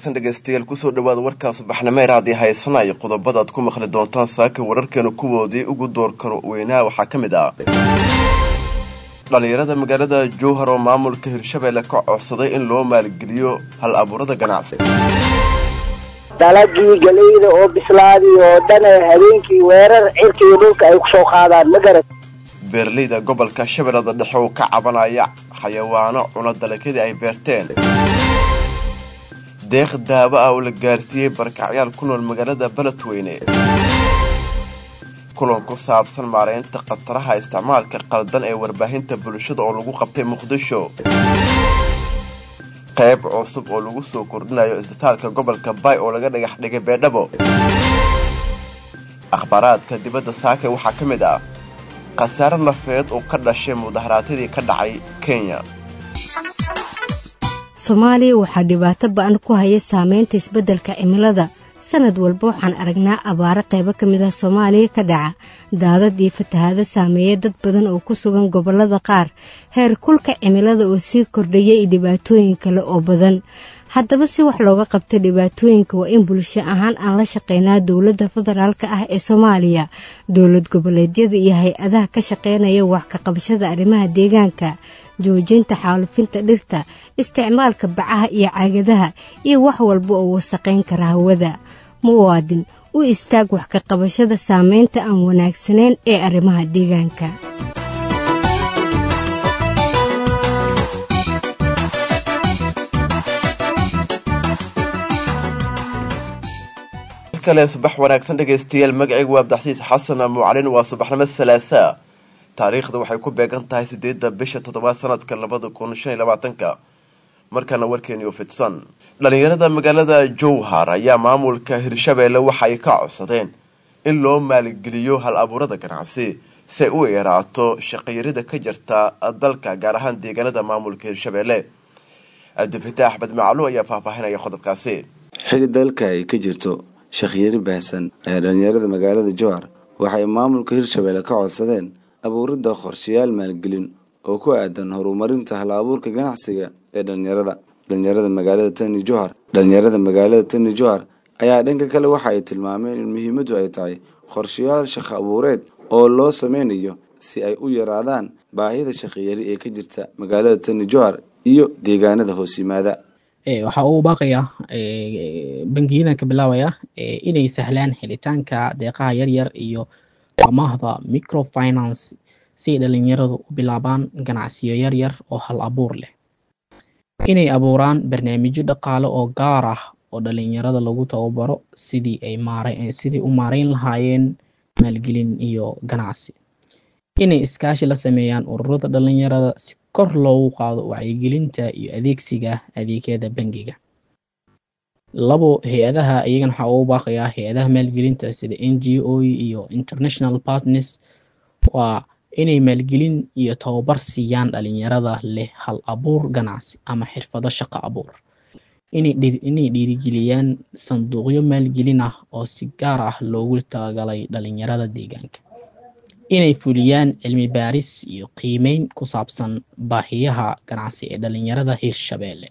wanaagsan dhegaystayaal kusoo dhawaada warkaa subaxnimeer haddii haysanayo qodobadaad ku maqli doontaan saaka wararkeena kuwoodii ugu door karo weynaha waxaa ka mid ah dhallinyarada magaalada jowhar oo maamulka hirshabeelle ka codsaday in loo maalgeliyo hal abuurada ganacsi dalagii galeyda oo bislaadii oo dhan habeenkii weerar cirka iyo dhulka ay kusoo qaadaan ma garat beeraleyda gobolka shabeellada dhexe oo ka cabanaya xayawaano cuno dalagyadii ay beerteen deeq daawo ah oo la gaarsiiyey barakacyaal ku nool magaalada beledweyne kulan ku saabsan maaraynta khataraha isticmaalka qaldan ee warbaahinta bulshada oo lagu qabtay muqdisho qayb cusub oo lagu soo kordhinayo isbitaalka gobolka bay oo laga dhagax dhigay beedhabo akhbaaraadka dibadda saake waxaa ka mid ah khasaare nafeed oo ka dhashay mudaharaatadii ka dhacay kenya soomaaliya waxaa dhibaato ba-an ku haya saameynta isbeddelka cimilada sanad walba waxaan aragnaa abaaro qaybo ka mid ah soomaaliya ka dhaca daadad iyo fatahaado saameeya dad badan oo ku sugan gobollada qaar heer kulka cimilada oo sii kordhaya iyo dhibaatooyin kale oo badan haddaba si wax looga qabta dhibaatooyinka waa in bulsho ahaan aan la shaqeynaa dowladda federaalka ah ee soomaaliya dowlad goboleedyada iyo hay-adaha ka shaqeynaya wax ka qabashada arrimaha deegaanka joojinta xaalufinta dhirta isticmaalka bacaha iyo caagadaha iyo wax walba oo wasaqayn kara hawada muwaadin u istaag wax ka qabashada saameynta aan wanaagsanayn ee arrimaha deegaanka kale subax wanaagsan dhegaystayaal magacaygu waa abdaxsiis xasan muucalin waa subaxnimo salaasaa taariikhda waxay ku beegan tahay sideedda bisha toddobaad sanadka labada kun shan iyo labaatanka markaana warkeeni oo fidsan dhallinyarada magaalada jowhar ayaa maamulka hirshabeelle waxa ay ka codsadeen in loo maalgeliyo hal abuurada ganacsi si ay u yaraato shaqayarida ka jirta dalka gaar ahaan deegaanada maamulka hirshabeelle abdifita axmed maclu ayaa faahfaahinaya qodobkaasi xili dalka ay ka jirto shaqyari baahsan ayaa dhallinyarada magaalada jowhar waxay maamulka hirshabeelle ka codsadeen abuuridda qorshayaal maalgelin oo ku aadan horumarinta hal abuurka ganacsiga ee dhalinyarada dhalinyarada magaalada tani johar dhalinyarada magaalada tani johar ayaa dhanka kale waxa ay tilmaameen in muhiimadu ay tahay qorshayaal shaqo abuureed oo loo sameynayo si ay u yaraadaan baahida shaqiyari ee ka jirta magaalada tani johar iyo deegaanada hoos yimaada waxaa uu baaqayaa bangiyadan ka bilaabaya inay sahlaan helitaanka deeqaha yaryar iyo amaahda microfinance si ay dhalinyaradu u bilaabaan ganacsiyo yaryar oo hal abuur leh inay abuuraan barnaamijyo dhaqaale oo gaar ah oo dhalinyarada lagu tababaro sidii ay sidii u maarayn lahaayeen maalgelin iyo ganacsi inay iskaashi la sameeyaan ururada dhalinyarada si kor loogu qaado wacyigelinta iyo adeegsiga adeegyada bangiga labo hay-adaha iyagan waxaa ugu baaqayaa hay-adaha maalgelinta sida n g o iyo international partners waa inay maalgelin iyo tababar siiyaan dhalinyarada leh hal abuur ganacsi ama xirfado shaqo abuur inay dhiirigeliyaan sanduuqyo maalgelin ah oo si gaar ah loogu talagalay dhalinyarada deegaanka inay fuliyaan cilmi baaris iyo qiimeyn ku saabsan baahiyaha ganacsi ee dhalinyarada hirshabeelle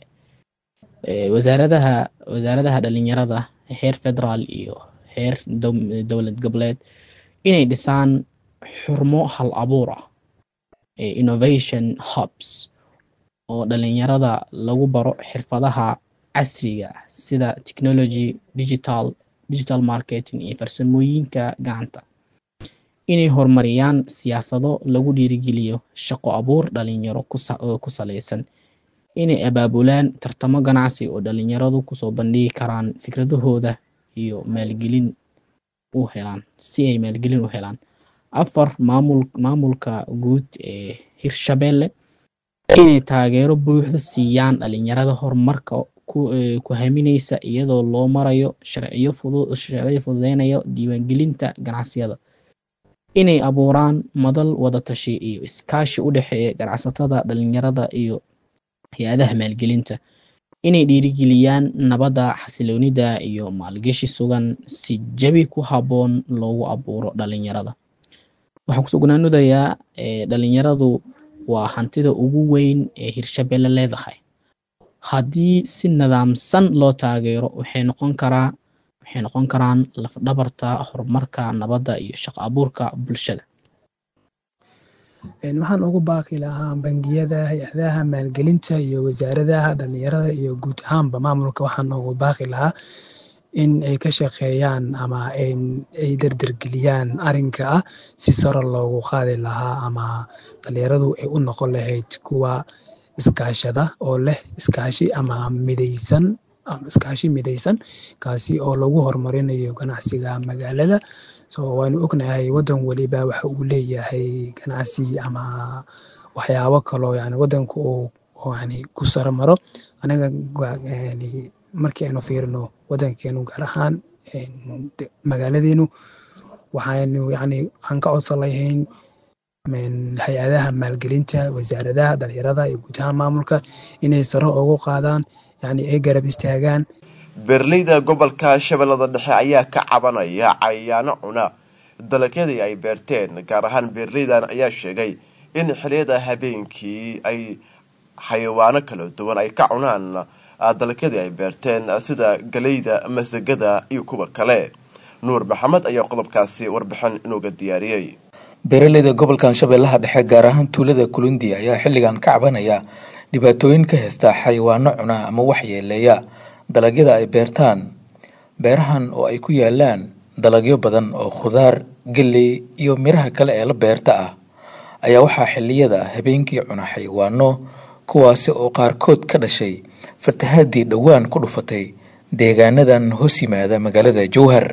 wasaaradaha wasaaradaha dhalinyarada heer federaal iyo heer dowlad goboleed inay dhisaan xurmo hal abuur ah innovation hubs oo dhalinyarada lagu baro xirfadaha casriga ah sida technology digital digital marketing iyo farsamooyinka gacanta inay horumariyaan siyaasado lagu dhiirigeliyo shaqo abuur dhalinyaro ku saleysan inay abaabulaan tartamo ganacsi oo dhalinyaradu kusoo bandhigi karaan fikradahooda iyo maalgelin u helaan si ay maalgelin u helaan afar maamul maamulka guud ee hirshabeelle inay taageero buuxda siiyaan dhalinyarada horumarka ku haminaysa iyadoo loo marayo sharciyo fudud sharciyo fududeynaya diiwaangelinta ganacsiyada inay abuuraan madal wadatashi iyo iskaashi u dhexeeya ganacsatada dhalinyarada iyo hay-adaha maalgelinta inay dhiirigeliyaan nabadda xasiloonida iyo maalgashi sugan si jabi ku habboon loogu abuuro dhalinyarada waxaan kusoo gunaanadayaa dhalinyaradu waa hantida ugu weyn ee hirshabelle leedahay haddii si nidaamsan loo taageero waxay noqon karaa waxay noqon karaan lafdhabarta horumarka nabadda iyo shaqo abuurka bulshada waxaan ugu baaqi lahaa bangiyada hay-adaha maalgelinta iyo wasaaradaha dhalinyarada iyo guud ahaanba maamulka waxaan ugu baaqi lahaa in ay ka shaqeeyaan ama ay derdergeliyaan arinka ah si saro loogu qaadi lahaa ama dhalinyaradu ay u noqon lahayd kuwa iskaashada oo leh iskaashi ama midaysan ama iskaashi midaysan kaasi oo lagu horumarinayo ganacsiga magaalada so waanu ognahay wadan weliba waxa uu leeyahay ganacsi ama waxyaabo kaloo yani wadanka uu yani ku saromaro anaga yani markii aynu fiirino wadankeenu gaar ahaan magaaladeenu waxaynu yani aan ka codsan lahayn hay-adaha maalgelinta wasaaradaha dhalinyarada iyo guud ahaan maamulka inay saro ugu qaadaan yani ay garab istaagaan beeraleyda gobolka shabeellada dhexe ayaa ka cabanaya cayayaano cuna dalagyadii ay beerteen gaar ahaan beeraleydan ayaa sheegay in xiliyada habeenkii ay xayawaano kala duwan ay ka cunaan dalagyadii ay beerteen sida galeyda masagada iyo kuwa kale nuur maxamed ayaa qodobkaasi warbixin inuuga diyaariyey beeraleyda gobolkan shabeellaha dhexe gaar ahaan tuulada kulundi ayaa xilligan ka cabanaya dhibaatooyin ka haysta xayawaano cuna ama waxyeeleeya dalagyada ay beertaan beerahan oo ay ku yaalaan dalagyo badan oo khudaar galley iyo miraha kale ee la beerta ah ayaa waxaa xilliyada habeenkii cuna xayawaano kuwaasi oo qaarkood ka dhashay fatahaadii dhowaan ku dhufatay deegaanadan hoos yimaada magaalada jowhar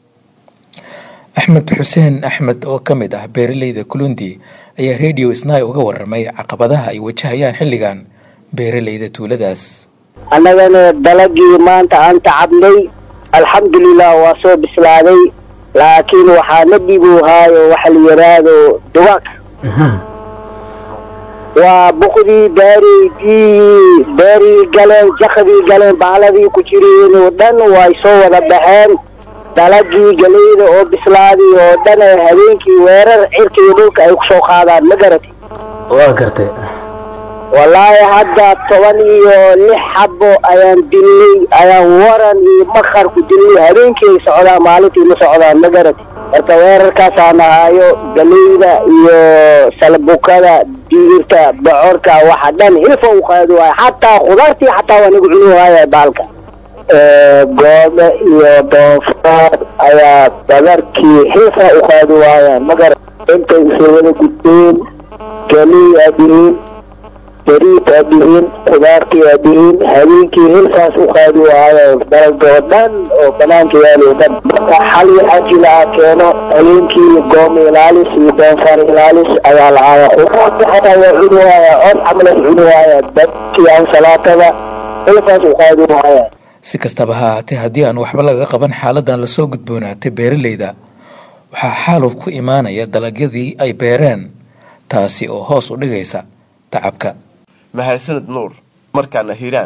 axmed xuseen axmed oo ka mid ah beeraleyda kulundi ayaa radio snai uga waramay caqabadaha ay wajahayaan xilligan beeraleyda tuuladaas annagana dalagii maanta aan tacabnay alxamdulilah waa soo bislaaday laakiin waxaa na dhibuhaayo waxa la yidhaahdo dugaag waa buqdii beerii biyihii beerii galeen jakadii galeen baaladii ku jireen oo dhan way soo wada baxeen dalagii galeyda oo bislaaday oo dhan habeenkii weerar cirkii dhulka ay kusoo qaadaan ma garati waa gartay wallaahi hadda toban iyo lix xabo ayaan dilnay ayaan waran iyo makar ku dilnay habeenkii ay socdaan maalintii ma socdaan ma garati marka weerarkaasaan ahaayo galeyda iyo salbukada digirta bocorka waxa dhan hilfa u qaadi waaya xataa khudaartii xataa waa nagu cuni waaya baalka goobe iyo doofaar ayaa badarkii xilfa u qaadi waayaan magara intay isoo wada gudbeen galey aad yihiin bariid aad yihiin khudaartii aad yihiin habeenkii hilfaas u qaadi waayo dalagoo dhan oo banaanka yaali o dhan marka xal waxaa jira keeno habeenkii goom ilaalis iyo doonfaar ilaalis ayaa lahaaya khudaartii xataa waa cuni waaya cod camalas cuni waaya dadkii ansalaatada hilfaas u qaadi waaya si kastaba ha ahaatee haddii aan waxba laga qaban xaaladan lasoo gudboonaatay beeraleyda waxaa xaaluf ku imaanaya dalagyadii ay beereen taasi oo hoos u dhigaysa tacabka mahadsanid nuur markaana hiiraan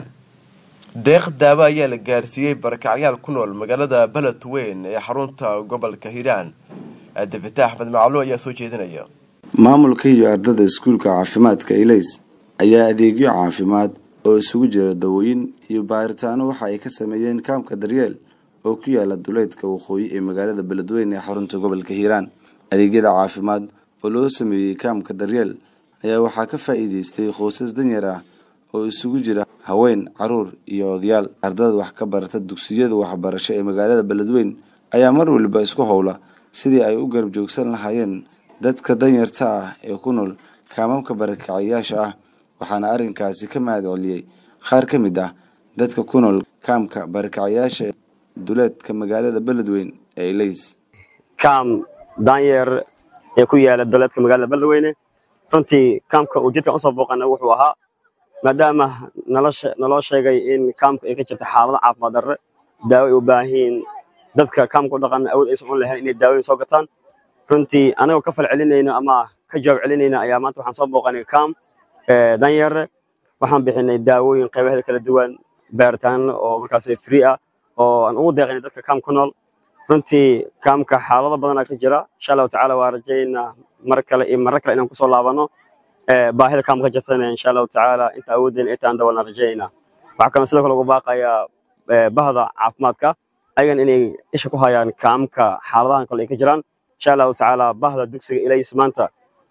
deeq daawo ayaa la gaarsiiyey barakacyaal ku nool magaalada beled weyn ee xarunta gobolka hiiraan cabdifitaax axmed macluo ayaa soo jeedinaya maamulka iyo ardada iskuulka caafimaadka ilays ayaa adeegyo caafimaad oo isugu jira dawooyin iyo baaritaano waxa ay ka sameeyeen kaamka daryeel oo ku yaala duleydka waqooyi ee magaalada beledweyne ee xarunta gobolka hiiraan adeegyada caafimaad oo loo sameeyey kaamka daryeel ayaa waxaa ka faa'iideystay qoysas danyar ah oo isugu jira haween caruur iyo odayaal ardada wax ka barata dugsiyada waxbarasho ee magaalada beledweyn ayaa mar waliba isku howla sidii ay u garab joogsan lahaayeen dadka danyarta ah ee ku nool kaamamka barakacayaasha ah waxaana arrinkaasi ka mahad celiyey qaar ka mid ah dadka ku nool kaamka barakacayaasha duleedka magaalada beledweyn ee ilays kaam daanyeer ee ku yaala duleedka magaalada beledweyne runtii kaamka uu jidkan usoo booqana wuxuu ahaa maadaama naloo sheegay in kaamka ay ka jirta xaalado caafimaad darre daawo ay u baahan yihiin dadka kaamka u dhaqan awood aysan u lahayn inay daawoyin soo gataan runtii anagoo ka fal celinayno ama ka jawaab celinayna ayaa maanta waxaan soo booqanay kaam danyare waxaan bixinay daawooyin qaybaheeda kala duwan baaritaano oo markaas free ah oo aan ugu deeqaynay dadka kaam ku nool runtii kaamka xaalado badanaa ka jira insha allahu tacaala waa rajaynaa mar kale iyo marro kale inaan kusoo laabano baahida kaamka ka jirtana insha allahu tacaala inta awoodeen intaan dabalna rajaynayna waxaa kaloo sidoo kale uga baaqayaa bahda caafimaadka ayagan inay isha ku hayaan kaamka xaaladahan kale ay ka jiraan insha allahu tacaala bahda dugsiga ilays maanta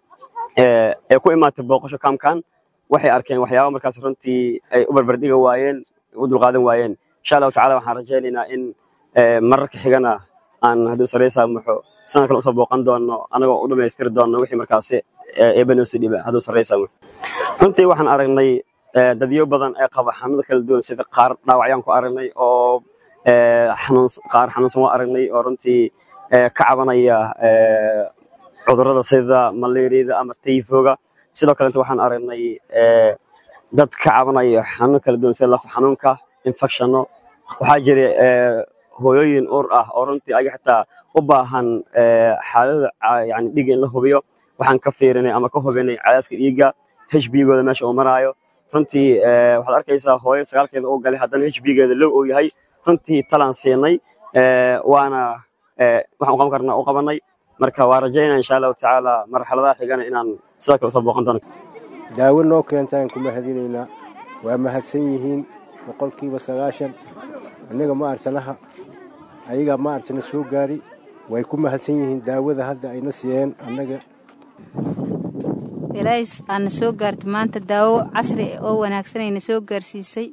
ee ku imaatay booqasho kaamkan waxay arkeen waxyaaba markaas runtii ay u barbardhiga waayeen u dulqaadan waayeen insha allahu tacala waxaan rajaynaynaa in mararka xigana aan hadduu sareysaa muxo sanad kale usoo booqan doono anagoo u dhammaystiri doono wixii markaasi eebanoosi dhiba hadduu sareysaa muxo runtii waxaan aragnay dadyo badan ee qaba xanuuno kala duwan sida qaar dhaawacyaan ku aragnay oo xanuun qaar xanuunsan waa aragnay oo runtii ka cabanaya cudurrada sida malaariyada ama tayfoga sidoo kalenta waxaan aragnay dad ka cabanaya xanuun kala duwan sida lafa xanuunka infectionno waxaa jira hooyooyin uur ah oo runtii ayaga xitaa u baahan xaalada yani dhiigga in la hubiyo waxaan ka fiirinay ama ka hubinay cadaaska dhiigga hbgooda meesha uu maraayo runtii waxaad arkaysaa hooyo sagaalkeeda uu galay haddana hbgeeda low uu yahay runtii talaan siinay waana waxaan u qaban karnaa u qabanay marka waa rajaynaa insha allahu tacaala marxaladaha xigana inaan sidoo kale usoo booqan doono daawo noo keentaan ku mahadinaynaa waa mahadsan yihiin boqolkiiba sagaashan annaga ma arsanaha ayagaa ma arsana soo gaari way ku mahadsan yihiin daawada hadda ayna siiyeen annaga ilaahis aana soo gaartay maanta daawo casri oo wanaagsanayna soo gaarsiisay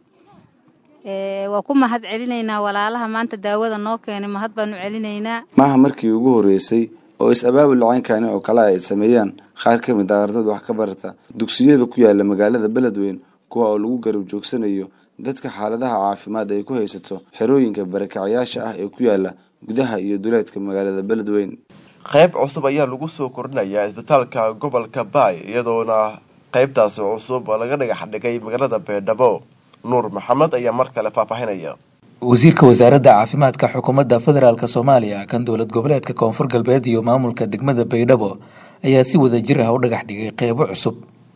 waa ku mahad celinaynaa walaalaha maanta daawada noo keenay mahad baanu celinaynaa maaha markii ugu horreysay oo is-abaabul lacaynkani oo kale ay sameeyaan qaar ka mid a ardada wax ka barata dugsiyada ku yaala magaalada beledweyn kuwa oo lagu garab joogsanayo dadka xaaladaha caafimaad ay ku haysato xerooyinka barakacayaasha ah ee ku yaala gudaha iyo duleedka magaalada beledweyn qayb cusub ayaa lagu soo kordhinayaa isbitaalka gobolka baay iyadoona qaybtaasi cusub laga dhagax dhigay magaalada beedhabo nuur maxamed ayaa mar kale faahfaahinaya wasiirka wasaaradda caafimaadka xukuumadda federaalk soomaaliya kan dowlad goboleedka koonfur galbeed iyo maamulka degmada baydhabo ayaa si wada jir ah u dhagax dhigay qeybo cusub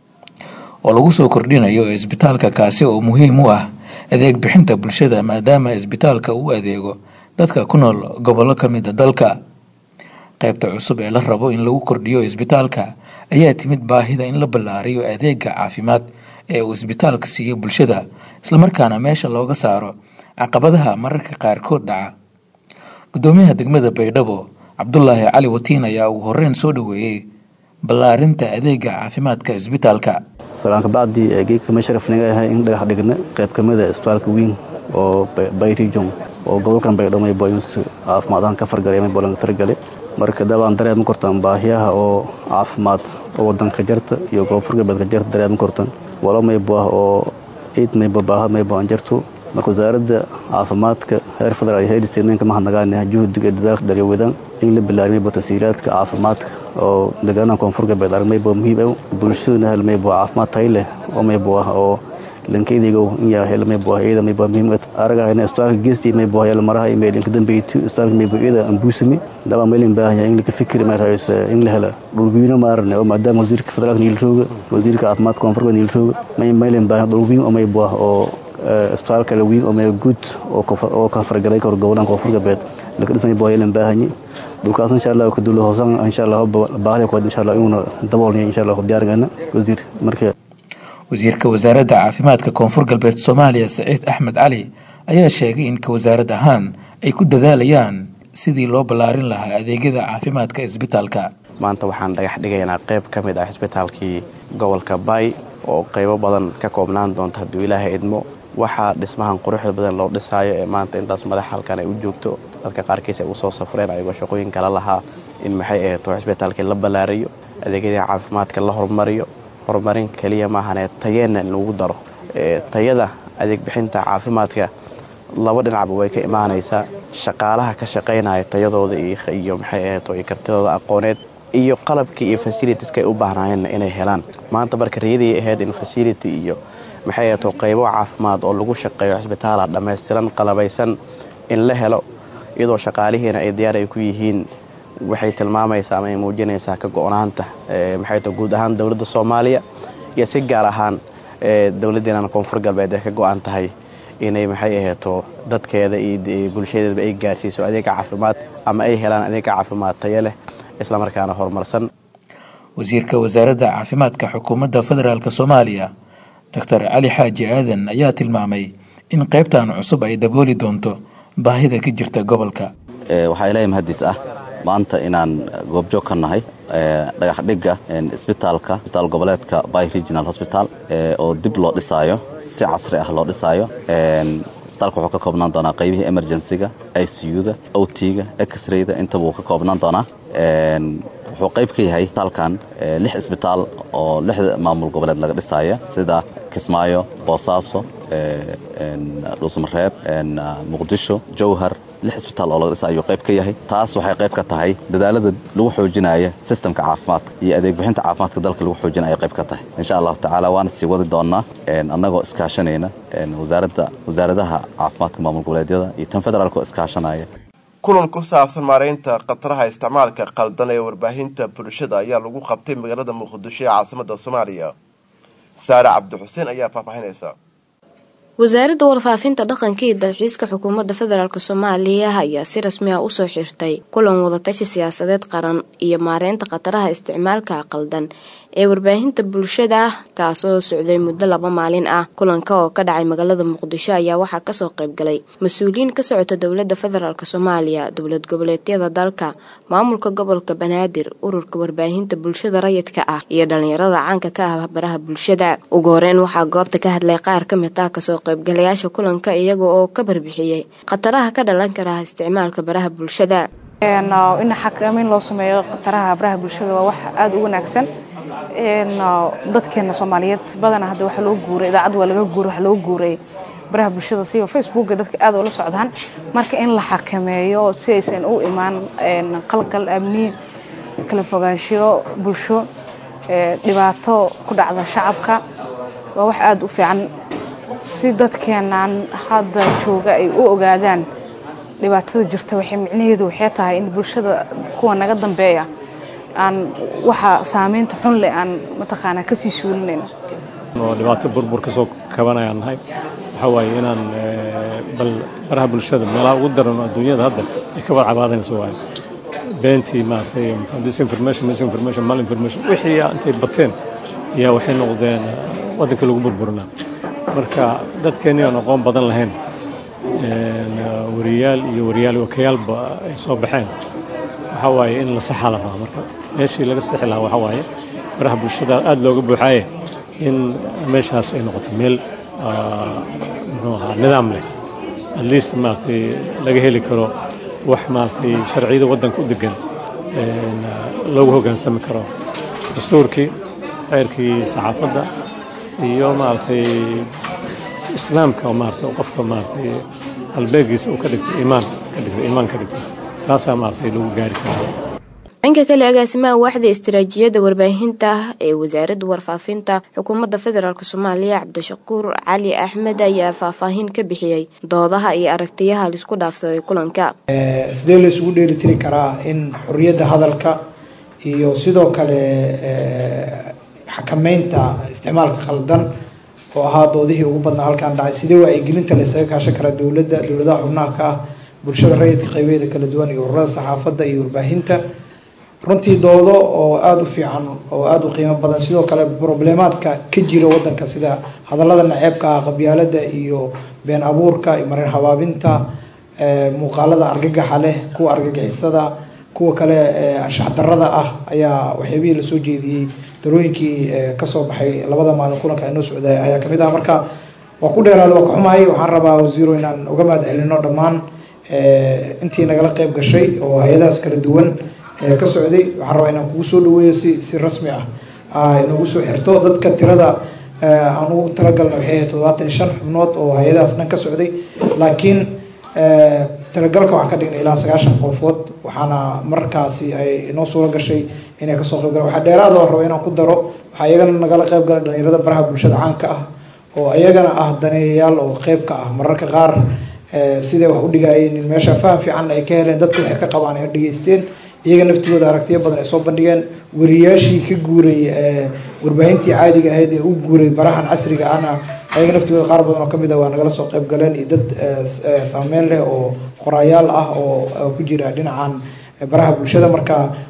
oo lagu soo kordhinayo isbitaalka kaasi oo muhiim u ah adeeg bixinta bulshada maadaama isbitaalka uu adeego dadka ku nool gobollo ka mid a dalka qaybta cusub ee la rabo in lagu kordhiyo isbitaalka ayaa timid baahida in la ballaariyo adeega caafimaad ee uu isbitaalka siiyo bulshada islamarkaana meesha looga saaro caqabadaha mararka qaarkood dhaca gudoomiyaha degmada baydhabo cabdulaahi cali watiin ayaa ugu horeyn soo dhaweeyey ballaarinta adeega caafimaadka isbitaalka salaanka bacdii geedka ma sharaf naga ahay in dhagax dhigna qayb ka mid a isbitaalka weyn oo bay region oo gobolkan baydhabo may boyns caafimaadahan ka fargalay may bolanka targale marka dabaan dareema kortan baahiyaha oo caafimaad oo wadanka jarta iyo koonfur galbeedka jarta dareema kortan walo maybo ah oo ciid maybo baahad maybo aan jarto marka wasaaradda caafimaadka heer federaal iyo heer state ninka mahadnagaanaha juhdiga dadaalka daryawadaan in la bilaariy maybo tasiiraadka caafimaadka oo deegaanaha koonfur galbeed arag maybo muhiim ah bulshaduna hel maybo caafimaad tayo leh oo maybo ah oo lankeydigow inyaa hel maybo ah iyada maybo muhiim aragahayna isbitaalka geesti maybo ah maraha email inka dambeeytu isbitaalka maybo iyada ambuusami daba maylin baahaya in laka fikri ma raayis in la hela dhulbiino maarne oo maadaama wasiirka federaalka niilrooga wasiirka caafimaadka koonfur galbeed niilrooga may maylin baahaya dhulbiin oo maybo ah oo isbitaalka lawiin oo maybo guud oo ka fargalay kor gobolaan koonfur galbeed laka dhismay boo yelan baahanyi dhulkaas insha allah ka dulo hoosan insha allah baahida kuwaad insha allah inuuna daboolnay insha allah diyaargana wasiir marka wasiirka wasaaradda caafimaadka koonfur galbeed soomaaliya saciid axmed cali ayaa sheegay in ka wasaarad ahaan ay ku dadaalayaan sidii loo ballaarin lahaa adeegyada caafimaadka isbitaalka maanta waxaan dhagax dhigaynaa qayb ka mid ah isbitaalkii gobolka baay oo qaybo badan ka koobnaan doonta hadduu ilaahay idmo waxaa dhismahan quruxda badan loo dhisaayo ee maanta intaas madax halkan ay u joogto dadka qaarkiis ay usoo safreen ayagoo shaqooyin kala lahaa in maxay ahato isbitaalkii la ballaariyo adeegyadii caafimaadka la horumariyo horumarin keliya maahanee tayeenna in lagu daro tayada adeeg bixinta caafimaadka laba dhinacba way ka imaanaysaa shaqaalaha ka shaqaynaya tayadooda iyo maxay ahato iyo kartidooda aqooneed iyo qalabkii iyo fasilitiska ay u baahnaayeenna inay helaan maanta marka riyadii ahayd in fasility iyo maxay ahato qaybo caafimaad oo lagu shaqeeyo cisbitaala dhammaystiran qalabaysan in la helo iyadoo shaqaalihiina ay diyaar ay ku yihiin waxay tilmaamaysaa ama ay muujinaysaa ka go-naanta maxay to guud ahaan dowladda soomaaliya iyo si gaar ahaan dowladdeena koonfur galbeed ee ka go-an tahay inay maxay ahato dadkeeda iyo bulshadeedaba ay gaarsiiso adeega caafimaad ama ay helaan adeega caafimaad tayo leh islamarkaana horumarsan wasiirka wasaaradda caafimaadka xukuumadda federaalk soomaaliya doctor cali xaaji aadan ayaa tilmaamay in qaybtan cusub ay dabooli doonto baahida ka jirta gobolka waxaa ilaahay mahadiis ah maanta inaan goobjoog ka nahay dhagax dhigga isbitaalka isbitaal goboleedka by regional hosbital oo dib loo dhisaayo si casri ah loo dhisaayo isbitaalka wuxuu ka koobnaan doonaa qaybihii emergencyga i c u-da o t-ga x-rayda intaba wuu ka koobnaan doonaa wuxuu qayb ka yahay isbitaalkan lix isbitaal oo lixda maamul goboleed laga dhisaya sida kismaayo boosaaso dhuusmareeb muqdisho jowhar lix isbitaal oo laga dhisa ayuu qayb ka yahay taas waxay qayb ka tahay dadaalada lagu xoojinaya sistemka caafimaadka iyo adeeg bixinta caafimaadka dalka lagu xoojinaya qayb ka tahay insha allahu tacaala waana sii wadi doonaa annagoo iskaashanayna wasaaradda wasaaradaha caafimaadka maamul goboleedyada iyo tan federaalka oo iskaashanaya kulan ku saabsan maareynta khataraha isticmaalka qaldan ee warbaahinta bulshada ayaa lagu qabtay magaalada muqdisho ee caasimada soomaaliya saare cabdixuseen ayaa faahfaahinaysa wasaaradda warfaafinta dhaqanka iyo dalxiiska xukuumadda federaalk soomaaliya ayaa si rasmi ah usoo xirtay kulan wadatashi siyaasadeed qaran iyo maareynta khataraha isticmaalka qaldan ee warbaahinta bulshada kaasoo socday muddo laba maalin ah kulanka oo ka dhacay magaalada muqdisho ayaa waxaa kasoo qaybgalay mas-uuliyiin ka socota dowladda federaalk soomaaliya dowlad goboleedyada dalka maamulka gobolka banaadir ururka warbaahinta bulshada rayidka ah iyo dhalinyarada caanka ka ah baraha bulshada ugu horeyn waxaa goobta ka hadlay qaar ka mid ah kasoo qaybgalayaasha kulanka iyaga oo ka barbixiyey khataraha ka dhalan kara isticmaalka baraha bulshada in xakameyn loo sameeyo khataraha baraha bulshada waa wax aada u wanaagsan dadkeena soomaaliyeed badana hadda waxa loo guuray idaacad waa laga guuray waxa loo guuray baraha bulshada siba facebooka dadka aad ula socdaan marka in la xakameeyo si aysan u imaan qalqal amni kala fogaanshiyo bulsho dhibaato ku dhacda shacabka waa wax aada u fiican si dadkeenan hadda jooga ay u ogaadaan dhibaatada jirta waxay micnaheedu waxay tahay in bulshada kuwa naga dambeeya aan waxa saameynta xun leh aan mataqaanaa kasii suulinayn oo dhibaato burbur ka soo kabanayaan nahay waxaa waaye inaan bal baraha bulshada meelaha ugu daran adduunyada hadda ay ka wada cabaadaynaso waaye beentii maaragtay disinformation misinformation malinformation wixii intay bateen ayaa waxay noqdeen waddanka lagu burburinaa marka dadkeenii aan aqoon badan lahayn wariyaal iyo wariyaal wakayaalba ay soo baxeen waxaa waaye in la saxaa la rabaa marka meeshii laga sixi lahaa waxaa waaye baraha bulshada aada looga buuxaaye in meeshaas ay noqoto meel muxuu ahaa nidaam leh at least maaragtay laga heli karo wax maaragtay sharciyada waddanka u degan loogu hoggaansami karo dastuurkii xeerkii saxaafadda iyo maaragtay islaamka oo maaragtay qofka maaragtay halbeegiisa uu ka dhigto iimaan ka dhigto iimaan ka dhigto taasaa maaragtay lagu gaari karaa dhanka kale agaasimaha waaxda istiraatiijiyadda warbaahinta ee wasaaradda warfaafinta xukuumadda federaalk soomaaliya cabdishakuur cali axmed ayaa faahfaahin ka bixiyey doodaha iyo aragtiyaha laisku dhaafsaday kulanka sidee la isugu dheelitiri karaa in xorriyadda hadalka iyo sidoo kale xakameynta isticmaalka khaldan oo ahaa doodihii ugu badnaa halkaan dhacay sidee wacyigelinta la isaga kaashan karaa dowladda dowladaha xubnaha ka ah bulshada rayidka qaybeeda kala duwan iyo ururada saxaafadda iyo warbaahinta runtii doodo oo aada u fiican oo aada u qiimo badan sidoo kale problemaadka ka jira wadanka sida hadallada naceebka ah qabyaalada iyo been abuurka iyo marin habaabinta muuqaalada argagaxa leh kuwa argagixisada kuwa kale anshax darada ah ayaa waxyaabihii lasoo jeediyey darooyinkii kasoo baxay labada maalin kulanka inoo socday ayaa kamid ah marka waa ku dheeraada waa ka xumahay waxaan rabaa wasiiro inaan uga mahad celino dhammaan intii nagala qeyb gashay oo hay-adahaas kala duwan ka socday waxaan rabaa inaan kugu soo dhaweeyo si si rasmi ah inagu soo xirto dadka tirada aan ugu talagalna waxay ahayd toddobaatan iyo shan xubnood oo hay-adahaas dhan ka socday laakiin talagalka waxaan ka dhignay ilaa sagaashan qofood waxaana markaasi ay inoo suuro gashay inay kasoo qayb galaan waxaa dheeraada oo raba inaan ku daro waxaa iyagana nagala qayb galay dhalinyarada baraha bulshada caanka ah oo iyagana ah daneeyayaal oo qeyb ka ah mararka qaar siday wax u dhigayeen in meesha faham fiican ay ka heleen dadka waxay ka qabaan ay dhageysteen iyaga naftigooda aragtiyo badan ay soo bandhigeen wariyaashii ka guuray warbaahintii caadiga ahayd ee u guuray barahan casriga ahna ayaga naftigooda qaar badan oo kamid ah waa nagala soo qayb galeen iyo dad saameyn leh oo qoraayaal ah oo ku jira dhinacan baraha bulshada marka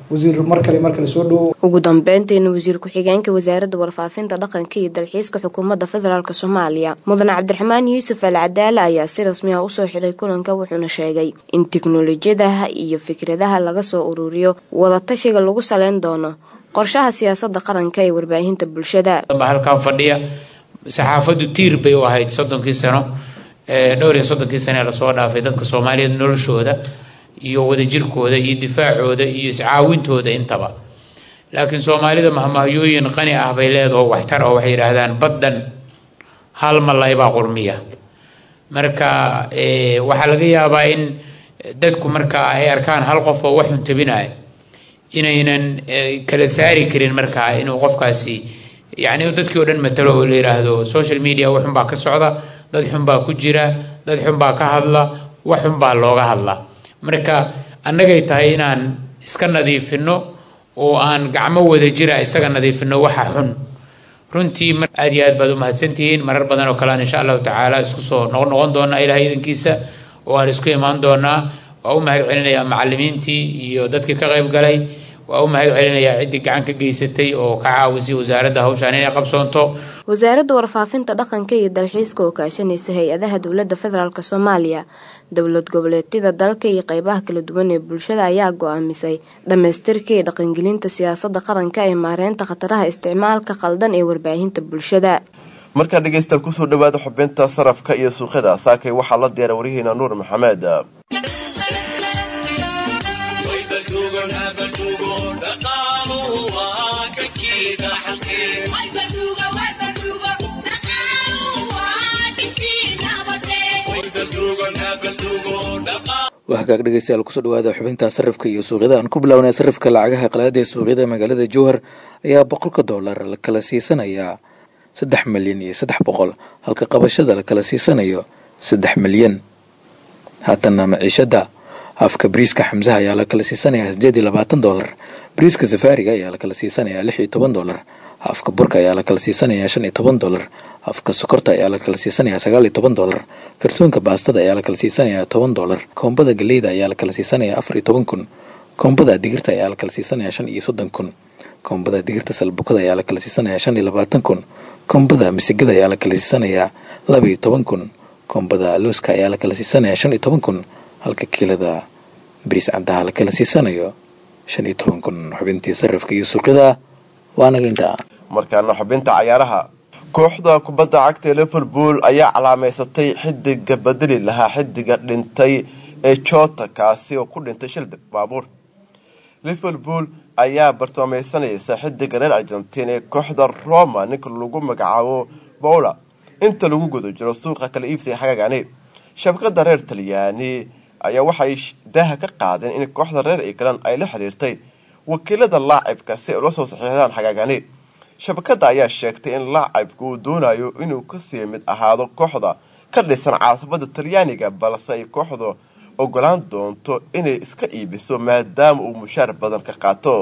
wasiir mar kale mar kale soo dhowo ugu dambeyntiina wasiir ku-xigeenka wasaaradda warfaafinta dhaqanka iyo dalxiiska xukuumadda federaalk soomaaliya mudane cabdiraxmaan yuusuf al cadaale ayaa si rasmi ah usoo xidhay kulanka wuxuuna sheegay in tiknolojiyadaha iyo fikradaha laga soo ururiyo wadatashiga lagu saleyn doono qorshaha siyaasada qaranka ee warbaahinta bulshada halkan fadhiya saxaafaddu tiir bay u ahayd soddonkii sano dhowr iyo soddonkii sane lasoo dhaafay dadka soomaaliyeed noloshooda iyo wadajirkooda iyo difaacooda iyo iscaawintooda intaba laakiin soomaalida mahmahyooyin qani ah bay leedaho waxtar oo waxay yidhaahdaan baddan hal malay baa qurmiya marka waxaa laga yaabaa in dadku marka ay arkaan hal qof oo wax xuntabinaya inaynan kala saari karin markaa inuu qofkaasi yacni dadkii oo dhan matalo oo la yidhaahdo social media waxun baa ka socda dad xun baa ku jira dad xun baa ka hadla wax xun baa looga hadla marka annagay tahay inaan iska nadiifino oo aan gacmo wada jira isaga nadiifino waxa xun runtii aad iyo aad baad u mahadsantihiin marar badan oo kalean insha allahu tacaala isku soo noqnoqon doonaa ilahay idankiisa oo aan isku imaan doonaa waa u mahad celinayaa macalimiintii iyo dadkii ka qayb galay waa u mahad celinayaa ciddii gacan ka geysatay oo ka caawisay wasaaradda hawshaan inay qabsoonto wasaaradda warfaafinta dhaqanka iyo dalxiiska oo kaashanaysa hay-adaha dowladda federaalk soomaaliya dowlad goboleedyada dalka iyo qeybaha kala duwan ee bulshada ayaa go-aamisay dhammaystirka iyo dhaqangelinta siyaasada qaranka ee maareynta khataraha isticmaalka qaldan ee warbaahinta bulshada markaa dhegeystayaal kusoo dhawaada xubinta sarafka iyo suuqyada saakay waxaa la diyaara warihiina nuur maxamed waa hagaag dhegeystayaal kusoo dhawaada xubinta sarifka iyo suuqyada aan ku bilownay sarifka lacagaha qalaada ee suuqyada magaalada jowhar ayaa boqolka dollar la kala siisanayaa saddex milyan iyo saddex boqol halka qabashada la kala siisanayo saddex milyan haatana maciishada afka bariiska xamsaha ayaa la kala siisanayaa sideed iyo labaatan dollar bariiska safaariga ayaa la kala siisanayaa lix iyo toban dollar afka burka ayaa la kala siisanayaa shan iyo toban dollar afka sokorta ayaa la kala siisanayaa sagaal iyo toban dollar kartoonka baastada ayaa la kala siisanayaa toban dollar koombada galeyda ayaa la kala siisanayaa afar iyo toban kun koombada digirta ayaa la kala siisanayaa shan iyo soddon kun koombada digirta salbukada ayaa la kala siisanayaa shan iyo labaatan kun koombada misigada ayaa la kala siisanayaa laba iyo toban kun koombada looska ayaa la kala siisanayaa shan iyo toban kun halka kiilada bariis caddaha la kala siisanayo shan iyo toban kun xubintii sarifka iyo suuqyada waanaga intaa markaana xubinta cayaaraha kooxda kubadda cagta ee liverpool ayaa calaameysatay xidiga bedeli lahaa xidiga dhintay ee jota kaasi oo ku dhintay shil baabuur liverpool ayaa bartilmaameysanaysa xidiga reer argentiin ee kooxda roma ninka lagu magacaabo bowla inta lagu guda jiro suuqa kala iibsiga xagaagani shabakada reer talyaani ayaa waxay daaha ka qaadeen in kooxda reer england ay la xiriirtay wakiilada laacibka si ay ula soo saxiixdaan xagaagani shabakada ayaa sheegtay in laacibka uu doonayo inuu kasii mid ahaado kooxda ka dhisan caasimada talyaaniga balse ay kooxda ogolaan doonto inay iska iibiso maadaama uu mushaar badan ka qaato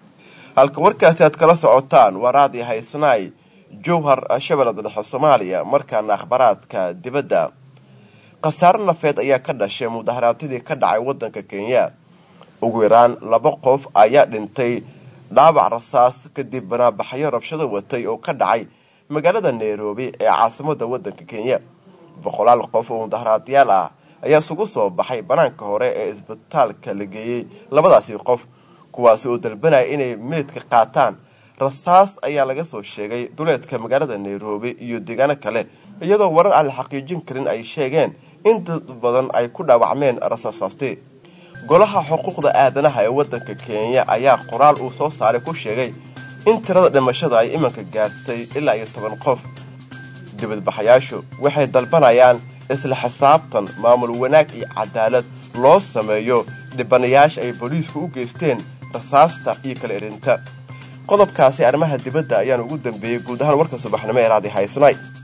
halka warkaasi aad kala socotaan waa raadi haysnaay jowhar shabeellada dhexe soomaaliya markaana akhbaraadka dibadda khasaare nafeed ayaa ka dhashay mudaharaadyadii ka dhacay wadanka kenya ugu yaraan laba qof ayaa dhintay dhaabac rasaas kadib banaabaxyo rabshado watay oo ka dhacay magaalada nairobi ee caasimada wadanka kenya boqolaal qof oo mudaharaadyaal ah ayaa isugu soo baxay banaanka hore ee isbitaalka la geeyey labadaasi qof kuwaasi oo dalbanaya inay meydka qaataan rasaas ayaa laga soo sheegay duleedka magaalada nairobi iyo deegaano kale iyadoo warar aan la xaqiijin karin ay sheegeen in dad badan ay ku dhaawacmeen rasaasaasti golaha xuquuqda aadanaha ee wadanka kenya ayaa qoraal uu soo saaray ku sheegay in tirada dhimashada ay iminka gaartay ilaa iyo toban qof dibadbaxayaashu waxay dalbanayaan isla xisaabtan maamul wanaag iyo cadaalad loo sameeyo dhibanayaasha ay booliisku u geysteen rasaasta iyo kala erinta qodobkaasi arrimaha dibadda ayaan ugu dambeeyey guud ahaan warka subaxnimo ee raadi haysnay